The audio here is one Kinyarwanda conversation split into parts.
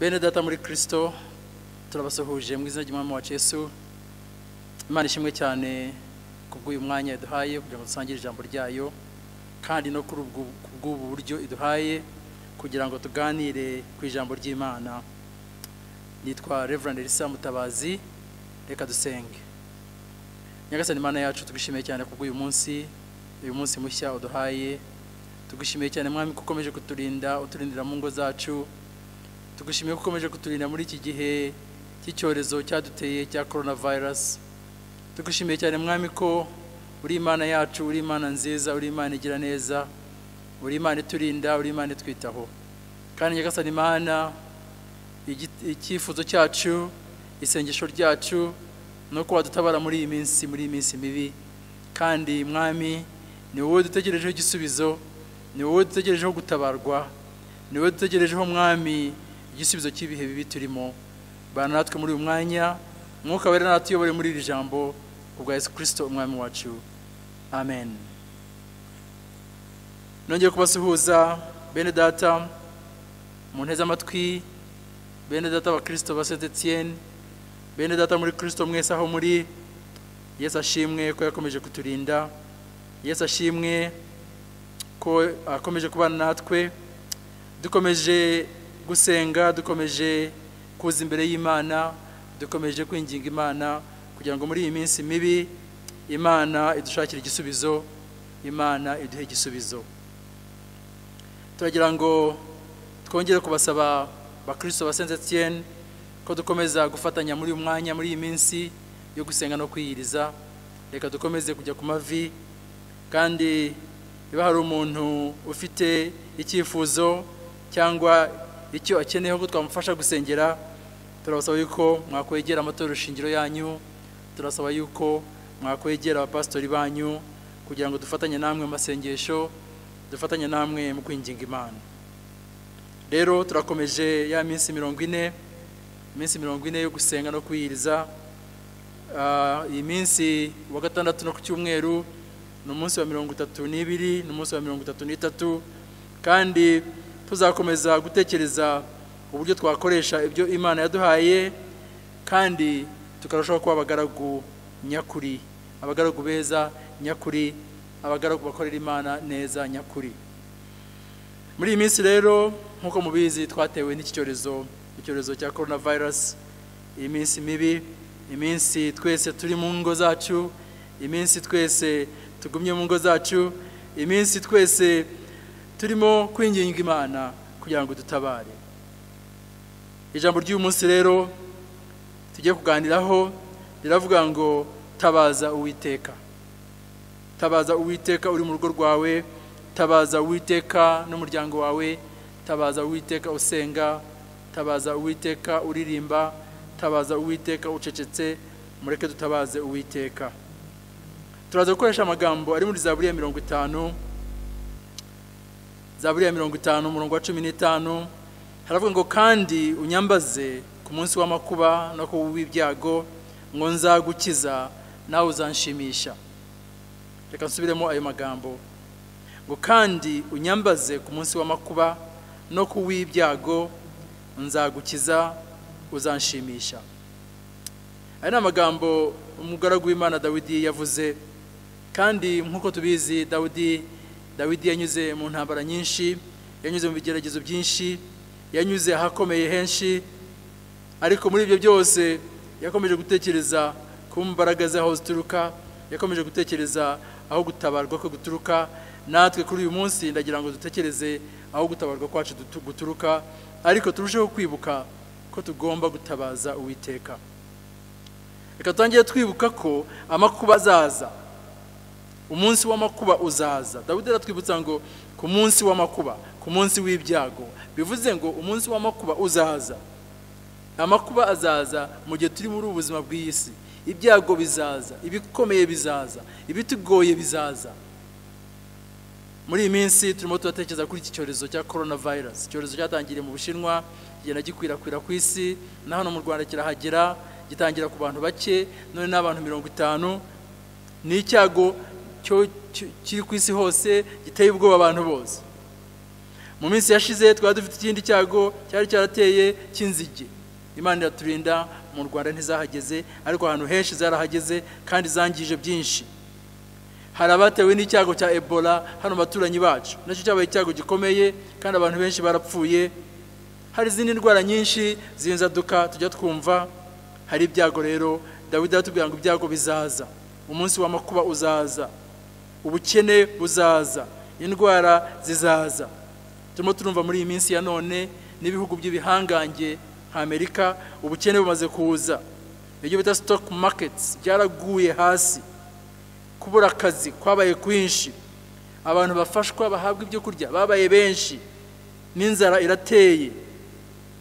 bene data muri kirisito turabasuhuje mu izina ry'umwami wacu Yesu imana ishimwe cyane ku bw'uyu mwanya yaduhaye kugira ngo dusangire ijambo ryayo kandi no kuri ubwo- ku bw'ubu buryo iduhaye kugira ngo tuganire ku ijambo ry'imana nitwa Reverend Elisa Mutabazi reka dusenge Nyagasani Imana yacu tugushimiye cyane ku bw'uyu munsi uyu munsi mushya uduhaye tugushimiye cyane mwami ko ukomeje kuturinda uturindira mu ngo zacu tugushimiye ko ukomeje kuturinda muri iki gihe cy'icyorezo cyaduteye cya corona virus tugushimiye cyane mwami ko uri imana yacu uri imana nziza uri imana igira neza uri imana iturinda uri imana itwitaho kandi nyagasani imana igi- icyifuzo cyacu isengesho ryacu ni uko wadutabara muri iyi minsi muri iyi minsi mibi kandi mwami ni wowe dutegerejeho igisubizo ni wowe dutegerejeho gutabarwa ni wowe dutegerejeho mwami igisubizo cy'ibihe bibi turimo bana natwe muri uyu mwanya mwuka wera natuyobore muri iri jambo ku bwa yesu kirisito umwami wacu amen nongeye kubasuhuza bene data mu nteze amatwi bene data ba kirisito ba saint etienne bene data muri kirisito mwese aho muri yesu ashimwe ko yakomeje kuturinda yesu ashimwe ko akomeje kubana natwe dukomeje gusenga dukomeje kuza imbere y'imana dukomeje kwinginga imana kugira ngo muri iyi minsi mibi imana idushakire igisubizo imana iduhe igisubizo turagira ngo twongere kubasaba bakristo ba saint etienne ko dukomeza gufatanya muri uyu mwanya muri iyi minsi yo gusenga no kwiyiriza reka dukomeze kujya ku mavi kandi niba hari umuntu ufite icyifuzo cyangwa icyo akeneyeho ko twamufasha gusengera turabasaba yuko mwakwegera amatorero shingiro yanyu turasaba yuko mwakwegera abapasitori banyu kugira ngo dufatanye namwe mu masengesho dufatanye namwe mu kwinginga imana rero turakomeje ya minsi mirongo ine iminsi mirongo ine yo gusenga no kwiyiriza Ah, iyi minsi wa gatandatu no ku cyumweru ni umunsi wa mirongo itatu n'ibiri ni umunsi wa mirongo itatu n'itatu kandi tuzakomeza gutekereza uburyo twakoresha ibyo imana yaduhaye kandi tukarushaho kuba abagaragu nyakuri abagaragu beza nyakuri abagaragu bakorera imana neza nyakuri muri iyi minsi rero nk'uko mubizi twatewe n'iki cyorezo icyorezo cya corona virus iminsi mibi iminsi twese turi mu ngo zacu iminsi twese tugumye mu ngo zacu iminsi twese turimo kwinginga imana kugira ngo dutabare ijambo ry'uyu munsi rero tugiye kuganiraho riravuga ngo tabaza uwiteka tabaza uwiteka uri mu rugo rwawe tabaza uwiteka n'umuryango wawe tabaza uwiteka usenga tabaza uwiteka uririmba tabaza uwiteka ucecetse mureke dutabaze uwiteka turaza gukoresha amagambo ari muri zaburi ya mirongo itanu zaburi ya mirongo itanu umurongo wa cumi n'itanu haravuga ngo kandi unyambaze ku munsi w'amakuba no ku w'ibyago ngo nzagukiza nawe uzanshimisha reka nsubiremo ayo magambo ngo kandi unyambaze ku munsi w'amakuba no ku w'ibyago nzagukiza uzanshimisha aya ni amagambo umugaragu w'imana dawidi yavuze kandi nk'uko tubizi dawidi dawidi yanyuze mu ntambara nyinshi yanyuze mu bigeragezo byinshi yanyuze ahakomeye henshi ariko muri ibyo byose yakomeje gutekereza ku mbaraga z'aho zituruka yakomeje gutekereza aho gutabarwa kwe guturuka natwe kuri uyu munsi ndagira ngo dutekereze aho gutabarwa kwacu dutu- guturuka ariko turusheho kwibuka ko tugomba gutabaza uwiteka reka dutangire twibuka ko amakuba azaza umunsi w'amakuba uzaza dawidi aratwibutsa ngo ku munsi w'amakuba ku munsi w'ibyago bivuze ngo umunsi w'amakuba uzaza amakuba azaza mu gihe turi muri ubu buzima bw'iyi si ibyago bizaza ibikomeye bizaza ibitugoye bizaza muri iyi minsi turimo turatekereza kuri iki cyorezo cya corona virus icyorezo cyatangiriye mu bushinwa kigenda gikwirakwira ku isi na hano mu rwanda kirahagera gitangira ku bantu bake none n'abantu mirongo itanu ni icyago cyo- cyo- kiri ku isi hose giteye ubwoba abantu bose mu minsi yashize twari dufite ikindi cyago cyari cyarateye cy'inzige imana iraturinda mu rwanda ntizahageze ariko ahantu henshi zarahageze kandi zangije byinshi hari abatewe n'icyago cya ebola hano mu baturanyi bacu nacyo cyabaye icyago gikomeye kandi abantu benshi barapfuye hari izindi ndwara nyinshi zinzaduka tujya twumva hari ibyago rero dawidi aratubwira ngo ibyago bizaza umunsi w'amakuba uzaza ubukene buzaza indwara zizaza turimo turumva muri iyi minsi ya none n'ibihugu by'ibihangange nka amerika ubukene bumaze kuza ibyo bita stock markets byaraguye hasi kubura akazi kwabaye kwinshi abantu bafashwa bahabwa ibyo kurya babaye benshi n'inzara irateye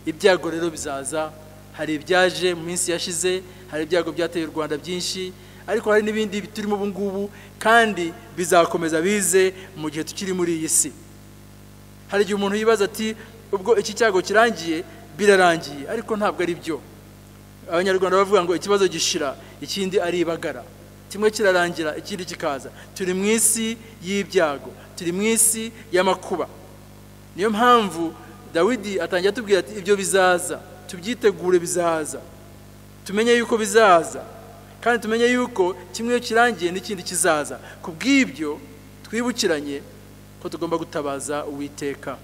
ibyago rero bizaza hari ibyaje mu minsi yashize hari ibyago byateye u rwanda byinshi ariko hari n'ibindi turimo ubu ngubu kandi bizakomeza bize mu gihe tukiri muri iyi si hari igihe umuntu yibaza ati ubwo iki cyago kirangiye birarangiye ariko ntabwo ari byo abanyarwanda bavuga ngo ikibazo gishira ikindi ari ibagara kimwe kirarangira ikindi kikaza turi mu isi y'ibyago turi mu isi y'amakuba niyo mpamvu dawidi atangira atubwira ati ibyo bizaza tubyitegure bizaza tumenye yuko bizaza kandi tumenye yuko kimwe kirangiye n'ikindi kizaza ku bw'ibyo twibukiranye ko tugomba gutabaza uwiteka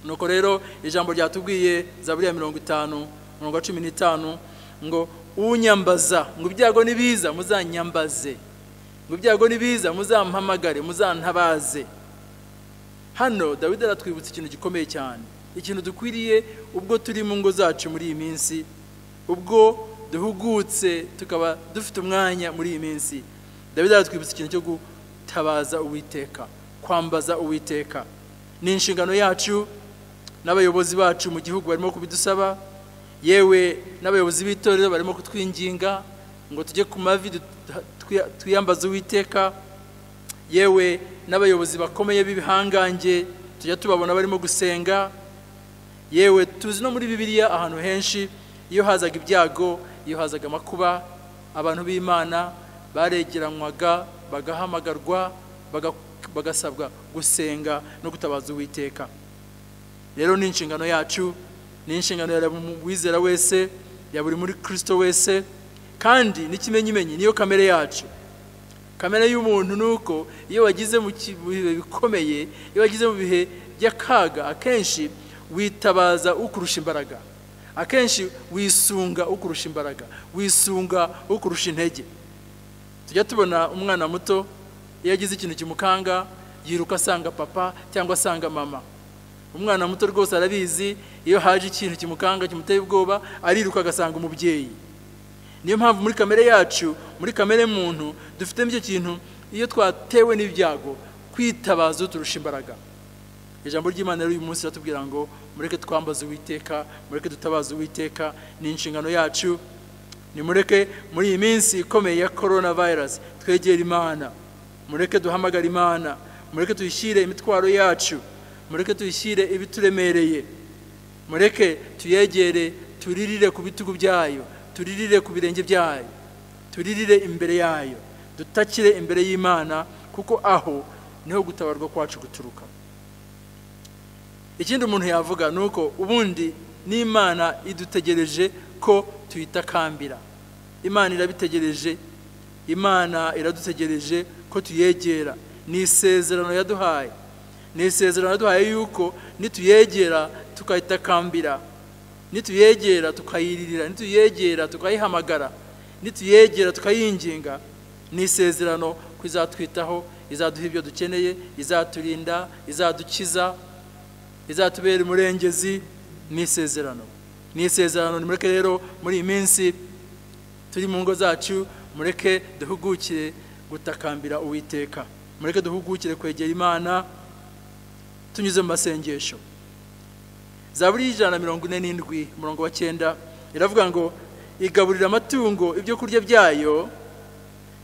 nuko rero ijambo ryatubwiye za buriya mirongo itanu mirongo cumi n'itanu ngo unyambaza ngo ibyago nibiza muzanyambaze ngo ibyago nibiza muzampamagare muzantabaze hano dawidi aratwibutsa ikintu gikomeye cyane ikintu dukwiriye ubwo turi mu ngo zacu muri iyi minsi ubwo duhugutse tukaba dufite umwanya muri iyi minsi dawidi aratwibutsa ikintu cyo gutabaza uwiteka kwambaza uwiteka ni inshingano yacu n'abayobozi bacu mu gihugu barimo kubidusaba yewe n'abayobozi b'itorero barimo kutwinginga ngo tujye ku mavi twiyambaze uwiteka yewe n'abayobozi bakomeye b'ibihangange tujya tubabona barimo gusenga yewe tuzi no muri bibiliya ahantu henshi iyo hazaga ibyago iyo hazaga amakuba abantu b'imana baregeranwaga bagahamagarwa bagasabwa gusenga no gutabaza uwiteka rero ni inshingano yacu ni inshingano ya wizera wese ya buri muri kirisito wese kandi n'ikimenyimenyi niyo kamere yacu kamere y'umuntu ni uko iyo wagize mu bihe bikomeye iyo wagize mu bihe by'akaga akenshi witabaza ukurusha imbaraga akenshi wisunga ukurusha imbaraga wisunga ukurusha intege tujya tubona umwana muto iyo agize ikintu kimukanga yiruka asanga papa cyangwa asanga mama umwana muto rwose arabizi iyo haje ikintu kimukanga kimuteye ubwoba ariruka agasanga umubyeyi niyo mpamvu muri kamere yacu muri kamere muntu dufitemo icyo kintu iyo twatewe n'ibyago kwitabaza uturusha imbaraga ijambo ry'imana rero uyu munsi iratubwira ngo mureke twambaze uwiteka mureke dutabaze uwiteka ni inshingano yacu nimureke muri iyi minsi ikomeye ya korona virusi twegere imana mureke duhamagare imana mureke tuyishyire imitwaro yacu mureke tuyishyire ibituremereye mureke tuyegere turirire ku bitugu byayo turirire ku birenge byayo turirire imbere yayo dutakire imbere y'imana kuko aho niho gutabarwa kwacu guturuka ikindi umuntu yavuga ni uko ubundi n'imana idutegereje ko tuyitakambira imana irabitegereje imana iradutegereje ko tuyegera ni isezerano yaduhaye ni isezerano yaduhaye yuko nituyegera tukayitakambira nituyegera tukayiririra nituyegera tukayihamagara nituyegera tukayinginga ni isezerano ko izatwitaho izaduha ibyo dukeneye izaturinda izadukiza izatubera umurengezi ni isezerano ni isezerano nimureke rero muri iyi minsi turi mu ngo zacu mureke duhugukire gutakambira uwiteka mureke duhugukire kwegera imana tunyuze mu masengesho za buri ijana mirongo ine n'indwi umurongo wa cyenda iravuga ngo igaburira amatungo ibyo kurya byayo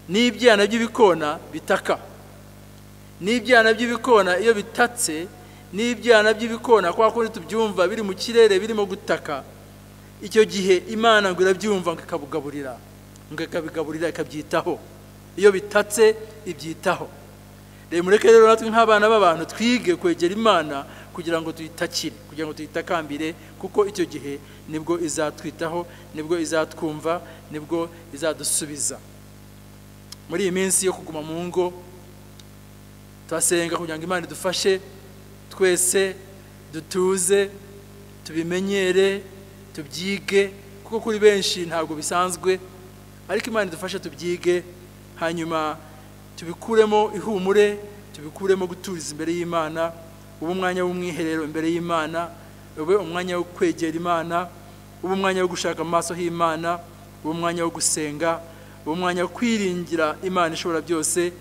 n'ibyana by'ibikona bitaka n'ibyana by'ibikona iyo bitatse n'ibyana by'ibikona kwa kundi tubyumva biri mu kirere birimo gutaka icyo gihe imana ngo irabyumva ngo ikabugaburira ngo ikabigaburira ikabyitaho iyo bitatse ibyitaho rero mureke rero natwe nk'abana b'abantu twige kwegera imana kugira ngo tuyitakire kugira ngo tuyitakambire kuko icyo gihe nibwo izatwitaho nibwo izatwumva nibwo izadusubiza muri iyi minsi yo kuguma mu ngo turasenga kugira ngo imana idufashe twese dutuze tubimenyere tubyige kuko kuri benshi ntabwo bisanzwe ariko imana idufashe tubyige hanyuma tubikuremo ihumure tubikuremo guturiza imbere y'imana ube umwanya w'umwiherero imbere y'imana ube umwanya wo kwegera imana ube umwanya wo gushaka amaso h'imana ube umwanya wo gusenga ube umwanya wo kwiringira imana ishobora byose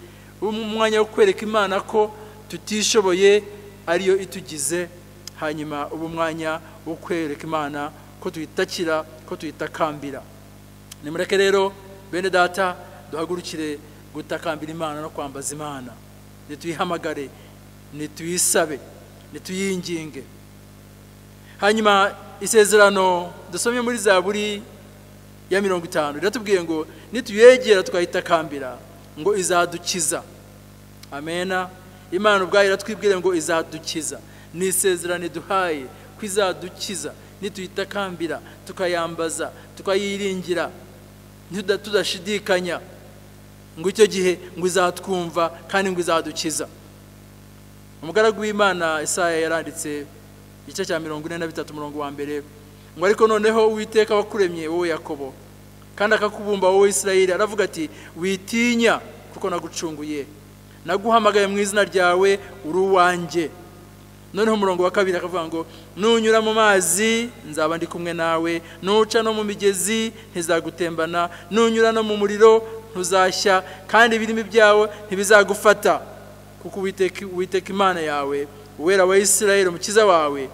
ube umwanya wo kwereka imana ko tutishoboye ariyo itugize hanyuma uba umwanya wo kwereka imana ko tuyitakira ko tuyitakambira nimureke rero bene data duhagurukire gutakambira imana no kwambaza imana nituyihamagare nituyisabe nituyinginge hanyuma isezerano dusomye muri zaburi ya mirongo itanu riratubwiye ngo nituyegera tukayitakambira ngo izadukiza amena imana ubwayo iratwibwire ngo izadukiza ni isezerano iduhaye ko izadukiza nituyitakambira tukayambaza tukayiringira tudashidikanya ngo icyo gihe ngo izatwumva kandi ngo izadukiza umugaragu w'imana Isaya yaranditse igice cya mirongo ine na bitatu umurongo wa mbere ngo ariko noneho uwiteka wakuremye wowe yakobo kandi akakubumba wowe Isirayeli aravuga ati witinya kuko nagucunguye naguhamagaye mu izina ryawe uri uwanjye noneho umurongo wa kabiri akavuga ngo nunyura mu mazi nzaba ndi kumwe nawe nuca no mu migezi ntizagutembana nunyura no mu muriro ntuzashya kandi ibirimi byawe ntibizagufata kuko uwiteka imana yawe uwera wa isirayeli umukiza wawe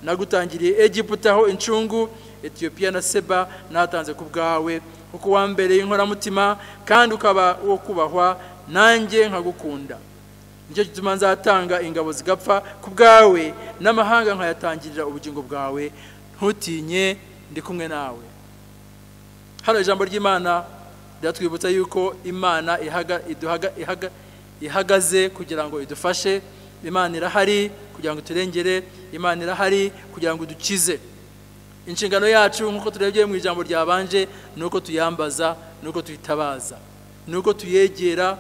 nagutangiriye egiputa aho incungu etiyopiya na seba natanze ku bwawe kuko wambereye inkoramutima kandi ukaba wo kubahwa nanjye nkagukunda nicyo gituma nzatanga ingabo zigapfa ku bwawe n'amahanga nkayatangirira ubugingo bwawe ntutinye ndi kumwe nawe hano ijambo ry'imana riratwibutsa yuko imana ihagaze kugira ngo idufashe imana irahari kugira ngo turengere imana irahari kugira ngo dukize inshingano yacu nk'uko turebye mu ijambo ryabanje ni uko tuyambaza ni uko tuyitabaza ni uko tuyegera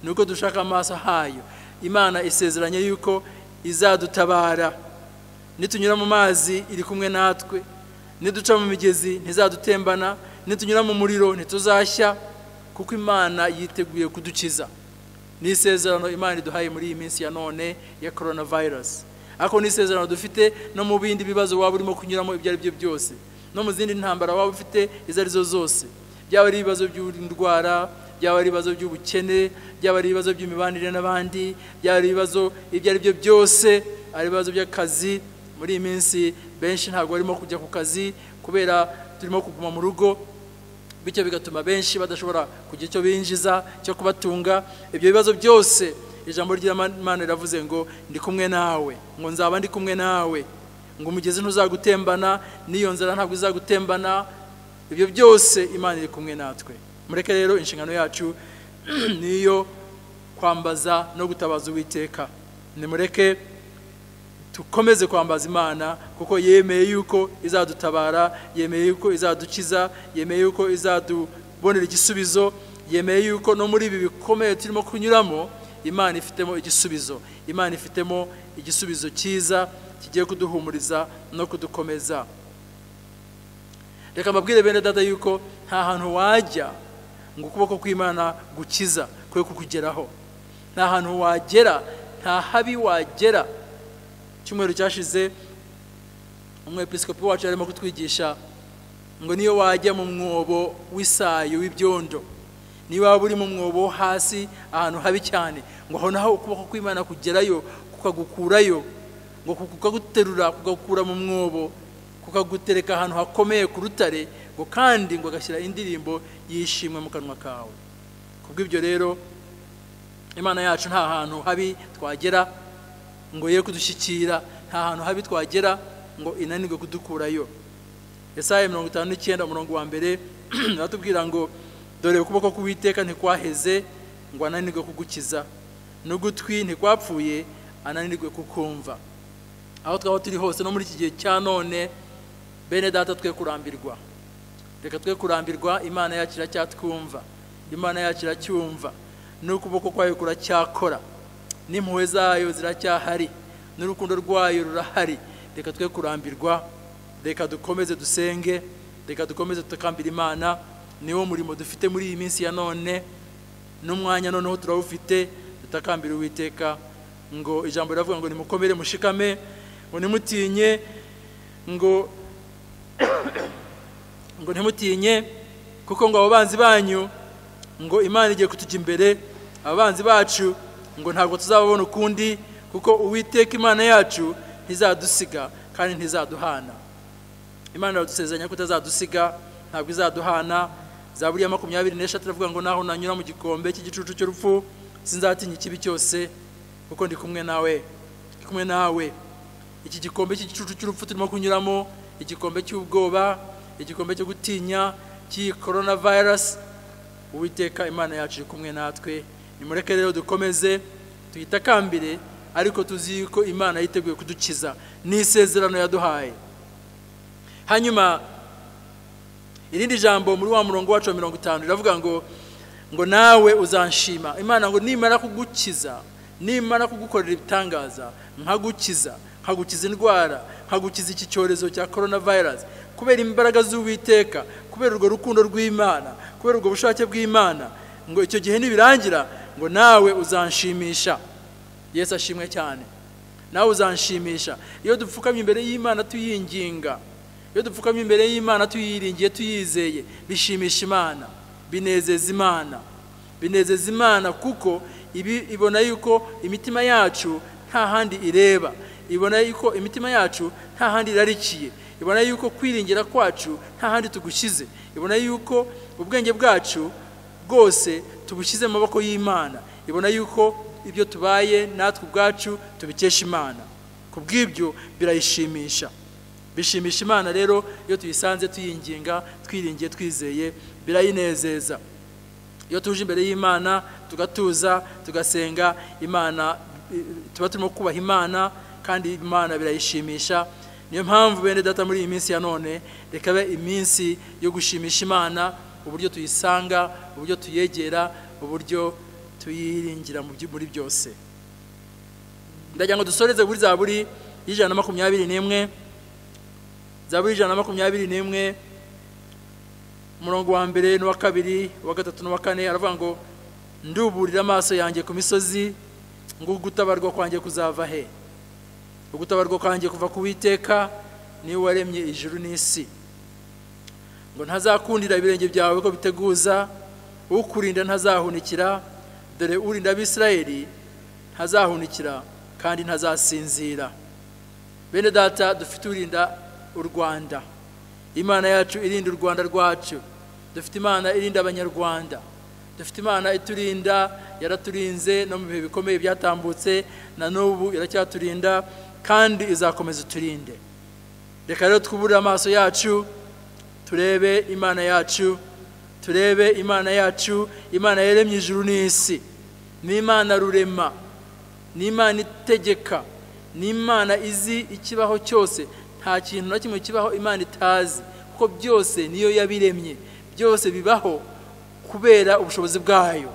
ni uko dushaka amaso hayo imana isezeranye yuko izadutabara nitunyura mu mazi iri kumwe natwe niduca mu migezi ntizadutembana nitunyura mu muriro ntituzashya kuko imana yiteguye kudukiza ni isezerano imana iduhaye muri iyi minsi ya none ya korona virusi ariko ni isezerano dufite no mu bindi bibazo waba urimo kunyuramo ibyo ari byo byose no mu zindi ntambara waba ufite izo arizo zose byaba ari ibibazo by'indwara byaba ari ibibazo by'ubukene byaba ari ibibazo by'imibanire n'abandi byaba ari ibibazo ibyo ari byo byose ari ibibazo by'akazi muri iyi minsi benshi ntabwo barimo kujya ku kazi kubera turimo kuguma mu rugo bityo bigatuma benshi badashobora kugira icyo binjiza cyo kubatunga ibyo bibazo byose ijambo ry'imana riravuze ngo ndi kumwe nawe ngo nzaba ndi kumwe nawe ngo umugezi ntuzagutembana n'iyo nzara ntabwo izagutembana ibyo byose imana iri kumwe natwe mureke rero inshingano yacu ni iyo kwambaza no gutabaza uwiteka nimureke dukomeze kwambaza imana kuko yemeye yuko izadutabara yemeye yuko izadukiza yemeye yuko izadubonera igisubizo yemeye yuko no muri ibi bikomeye turimo kunyuramo imana ifitemo igisubizo imana ifitemo igisubizo cyiza kigiye kuduhumuriza no kudukomeza reka mbabwire bene dada yuko nta hantu wajya ngo ukuboko kw'imana gukiza kwe kukugeraho nta hantu wagera nta habi wagera icyumweru cyashize umwepisikopi wacu arimo kutwigisha ngo niyo wajya mu mwobo w'isayo w'ibyondo niyo waba uri mu mwobo wo hasi ahantu habi cyane ngo aho naho ukuboko kw'imana kugerayo kukagukurayo ngo kukaguterura kugakura mu mwobo kukagutereka ahantu hakomeye ku rutare ngo kandi ngo agashyira indirimbo yishimwe mu kanwa kawe kubw'ibyo rero imana yacu nta hantu habi twagera ngo ye kudushyikira nta hantu habi twagera ngo inanirwe kudukurayo Yesaya mirongo itanu n'icyenda umurongo wa mbere baratubwira ngo dore ukuboko k'uwiteka ntikwaheze ngo ananirwe kugukiza n'ugutwi ntikwapfuye ananirwe kukumva aho twaba turi hose no muri iki gihe cya none bene data twe kurambirwa reka twe kurambirwa imana yacu iracyatwumva imana yacu iracyumva n'ukuboko kwayo kuracyakora n'impuhwe zayo ziracyahari n'urukundo rwayo rurahari reka twe kurambirwa reka dukomeze dusenge reka dukomeze tukambira imana niwo murimo dufite muri iyi minsi ya none n'umwanya noneho turawufite dutakambira uwiteka ngo ijambo riravuga ngo nimukomere mushikame ngo ntimutinye ngo ngo ntimutinye kuko ngo abo banzi banyu ngo imana igiye kutujya imbere abanzi bacu ngo ntabwo tuzababona ukundi kuko uwiteka imana yacu ntizadusiga kandi ntizaduhana imana iradusezeranya ko itazadusiga ntabwo izaduhana za buriya makumyabiri n'eshatu iravuga ngo naho nanyura mu gikombe cy'igicucu cy'urupfu sinzatinya ikibi cyose kuko ndi kumwe nawe ndi kumwe nawe iki gikombe cy'igicucu cy'urupfu turimo kunyuramo igikombe cy'ubwoba igikombe cyo gutinya cy'iyi korona virusi uwiteka imana yacu iri kumwe natwe nimureke rero dukomeze tuyitakambire ariko tuzi yuko imana yiteguye kudukiza ni isezerano yaduhaye hanyuma irindi jambo muri wa murongo wacu wa mirongo itanu riravuga ngo ngo nawe uzanshima imana ngo nimara kugukiza nimara kugukorera ibitangaza nkagukiza nkagukiza indwara nkagukiza iki cyorezo cya korona virusi kubera imbaraga z'uwiteka kubera urwo rukundo rw'imana kubera ubwo bushake bw'imana ngo icyo gihe nibirangira ngo nawe uzanshimisha yesu ashimwe cyane nawe uzanshimisha iyo dupfukamye imbere y'imana tuyinginga iyo dupfukamye imbere y'imana tuyiringiye tuyizeye bishimisha imana binezeza imana binezeza imana kuko ibi ibona yuko imitima yacu nta handi ireba ibona yuko imitima yacu nta handi irarikiye ibona yuko kwiringira kwacu nta handi tugushyize ibona yuko ubwenge bwacu bwose tubushyize mu maboko y'imana ibona yuko ibyo tubaye natwe ubwacu tubikesha imana ku bw'ibyo birayishimisha bishimisha imana rero iyo tuyisanze tuyinginga twiringiye twizeye birayinezeza iyo tuje imbere y'imana tugatuza tugasenga imana tuba turimo kubaha imana kandi imana birayishimisha niyo mpamvu bene data muri iyi minsi ya none reka iminsi yo gushimisha imana uburyo tuyisanga uburyo tuyegera uburyo tuyiringira muri byose ndagira ngo dusoreze kuri za buri y'ijana na makumyabiri n'imwe zaburi ijana na makumyabiri n'imwe umurongo wa mbere n'uwa kabiri uwa gatatu n'uwa kane aravuga ngo nduburira amaso yanjye ku misozi ngo ugutabarwa kwanjye kuzava he ugutabarwa kwanjye kuva ku witeka niwe waremye ijuru n'isi ngo ntazakundira ibirenge byawe ko biteguza ukurinda ntazahunikira dore urinda abisirayeli ntazahunikira kandi ntazasinzira bene data dufite urinda u rwanda imana yacu irinda u rwanda rwacu dufite imana irinda abanyarwanda dufite imana iturinda yaraturinze no mu bihe bikomeye byatambutse na n'ubu iracyaturinda kandi izakomeza uturinde reka rero twubure amaso yacu turebe imana yacu turebe imana yacu imana yaremye ijuru n'isi ni imana rurema ni imana itegeka ni imana izi ikibaho cyose nta kintu na kimwe kibaho imana itazi kuko byose niyo yabiremye byose bibaho kubera ubushobozi bwayo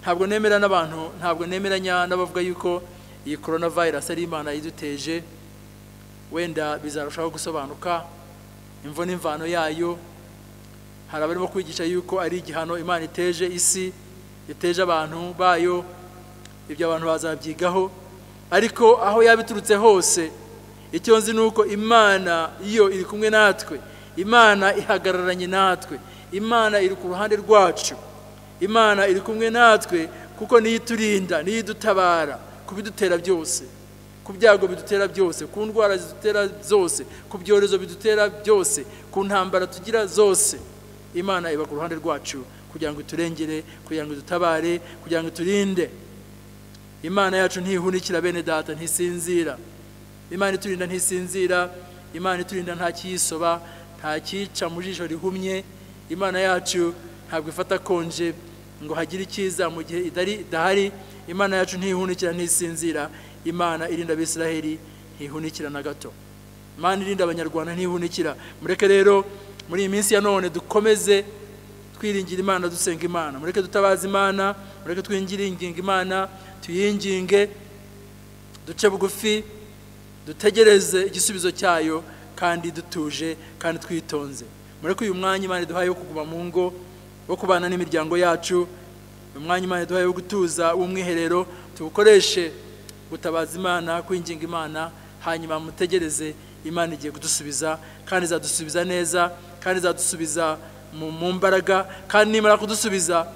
ntabwo nemera n'abantu ntabwo nemeranya n'abavuga yuko iyi korona virusi ari imana yiduteje wenda bizarushaho gusobanuka imvo n'imvano yayo hari abarimo kwigisha yuko ari igihano imana iteje isi iteje abantu bayo ibyo abantu bazabyigaho ariko aho yabiturutse hose icyo nzi ni uko imana iyo iri kumwe natwe imana ihagararanye natwe imana iri ku ruhande rwacu imana iri kumwe natwe kuko niyo iturinda niyo idutabara ku bidutera byose ku byago bidutera byose ku ndwara zidutera zose ku byorezo bidutera byose ku ntambara tugira zose imana iba ku ruhande rwacu kugira ngo iturengere kugira ngo idutabare kugira ngo iturinde imana yacu ntihunikira bene data ntisinzira imana iturinda ntisinzira imana iturinda nta kiyisoba nta kica mu jisho rihumye imana yacu ntabwo ifata konje ngo hagire icyiza mu gihe idahari imana yacu ntihunikira ntisinzira imana irinda abisiraheli ntihunikira na gato imana irinda abanyarwanda ntihunikira mureke rero muri iyi minsi ya none dukomeze twiringira imana dusenga imana mureke dutabaza imana mureke twingiringinga imana tuyinginge duce bugufi dutegereze igisubizo cyayo kandi dutuje kandi twitonze mureke uyu mwanya imana iduhaye wo kuguma mu ngo wo kubana n'imiryango yacu umwanya imana iduhaye wo gutuza w'umwiherero tuwukoreshe gutabaza imana kwinginga imana hanyuma mutegereze imana igiye kudusubiza kandi izadusubiza neza kandi izadusubiza mu mu mbaraga kandi nimara kudusubiza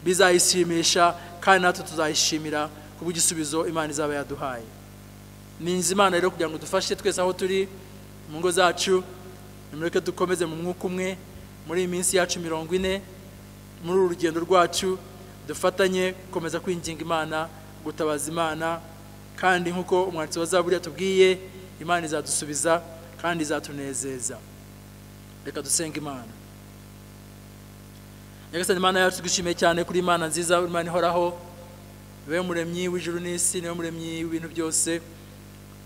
bizayishimisha kandi natwe tuzayishimira kubw'igisubizo imana izaba yaduhaye ni inzu imana rero kugira ngo dufashe twese aho turi mu ngo zacu nimureke dukomeze mu mwuka umwe muri iyi minsi yacu mirongo ine muri uru rugendo rwacu dufatanye gukomeza kwinginga imana gutabaza imana kandi nk'uko umwanditsi wa zaburi yatubwiye imana izadusubiza kandi izatunezeza reka dusenga imana nyagasani imana yacu twishimiye cyane kuri imana nziza imana ihoraho niwe muremyi w'ijuru n'isi niwe muremyi w'ibintu byose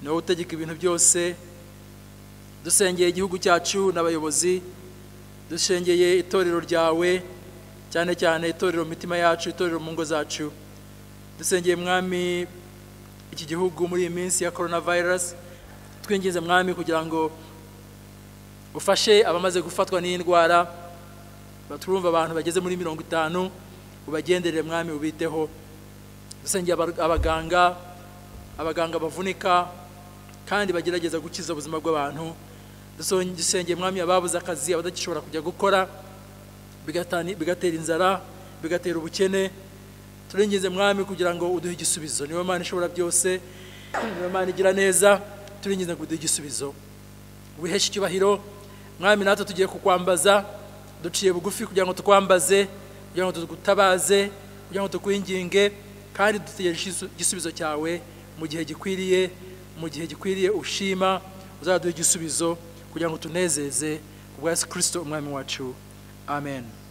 ni wowe utegeka ibintu byose dusengeye igihugu cyacu n'abayobozi dusengeye itorero ryawe cyane cyane itorero mu mitima yacu itorero mu ngo zacu dusengeye mwami iki gihugu muri iyi minsi ya korona virusi twinjize mwami kugira ngo ufashe abamaze gufatwa n'iyi ndwara baturumva abantu bageze muri mirongo itanu ubagenderere mwami ubiteho dusengeye aba- abaganga abaganga bavunika kandi bagerageza gukiza ubuzima bw'abantu Duson- dusengeye mwami ababuze akazi abadagishobora kujya gukora bigatani- bigatera inzara bigatera ubukene turingize mwami kugira ngo uduhe igisubizo niwe mana ishobora byose niwe mana igira neza turingize ngo uduhe igisubizo wiheshe icyubahiro mwami natwe tugiye kukwambaza duciye bugufi kugira ngo tukwambaze kugira ngo tugutabaze kugira ngo tukwinginge kandi dutegereje igisu- igisubizo cyawe mu gihe gikwiriye mu gihe gikwiriye ushima uzaduha igisubizo kugira ngo tunezeze ku bwa yesu kirisito umwami wacu amen